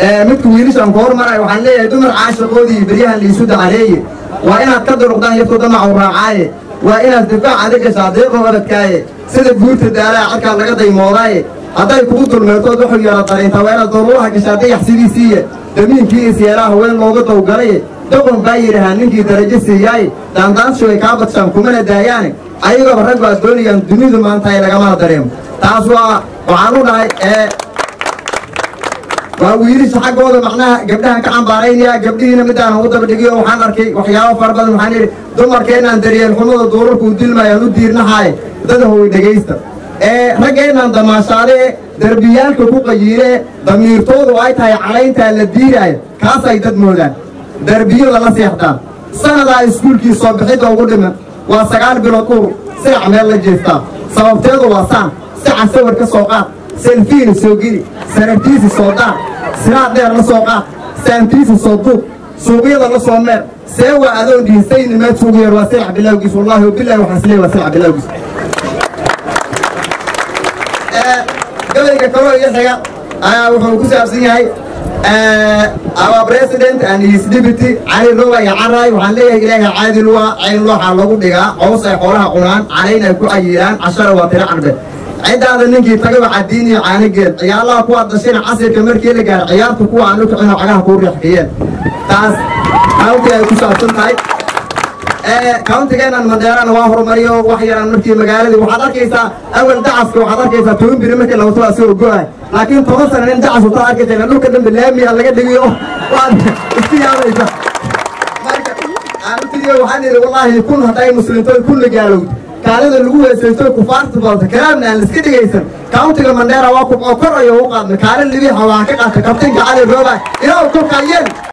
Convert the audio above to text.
midka wiilishaan ku hormaray waxaan leeyahay dumar caashaqoodii beryahan liisu dacareeye waa inaad ka duruqdaan yartu damacu raacaaye waa inaad difaac adag gashaa deeqoo abadkaaye sida guurta daalaha cadkaa laga daymoodaaye hadday kugu dulmeertood wuxuu yara dariintaa waa inaad dooluuraha gashaa dayax sidiisiiye damiinkii isyeelaa haween looga dawgalaye doqon baa yidhahaa ninkii darajo siiyaaye daandaanshu ay kaa badshaan kumana daayaane ayagooba raggu aad doonayaan dunidu maanta ay lagamana dareemo taas waa waxaan u dhahay ee waa wiilisha xaggooda macnaha gabdhahan ka cambaaraynaya gabdhihiina midaan ugu daba dhigiyo waxaan arkay waxyaabo fara badan waxaan yidhi dumarkeenaan daryeel xumada duurarku u dilmayaan u diirnahaye dadahowy dhegaysta ee raggeenaan damaashaadee derbiyaalka ku qayiiree damiirtoodu ay tahay calayntaa la diiraayo kaasay dad moodaan derbiyada la seexdaan sanadaa iskuulkii soo bixidda ugu dhiman waa sagaal bilood uur sirac meel la jeestaa sababteedu waa saan saca sawir ka soo qaad selfiina soo geli sarartiisi soo daar siraad dheer la soo qaad saantiisi soo duub suuqyada la soo meer see waa adoon dhihisayni meed suugu yar waa sirac bilowgiis wallaahi wabilahi waxaan isleeyahay waa sirac bilowgiis gabayga kaloo iyo xiga ayaa wuxuu ku saabsan yahay our president and his deputy cali roba iyo caraay waxaan leeyahay ilaahay caadi luwa cayn looxaa lagu dhigaa cows ay xoolaha cunaan calayna ay ku ayiiraan cashara waa tiro carbe ciddaada ninkii tagaba cadiin iyo caanigeed ciyaalaha kuwaad dhashayna casirka markii la gaaro ciyaarta kuwa aan u kicino cagaha kuu riixkiyeen taas county ay ku saabsan tahay countigeenan mandeerana waa horumariyo wax yaraan markii magaaladii waxaad arkaysaa awal dacaska waxaad arkaysaa toban biri markii la wato asagoo go-ay laakiin toban sana nin dacas wato arkaysa ila dhulka dhanbe laamiya laga dhigiyo waad isku yaabaysa marka aanutiyo waxaan idhi wallaahi kun hadday muslimtoy kunna gaalowd kaalida lagu weesaysto kufaarta badata kalaamna aan liska dhigaysan countiga mandheera waa kubcoo kor ayo u qaadna kaalin libiixa waxaa ka qaata kabtinka cali rooba ilaa kolkaa yeel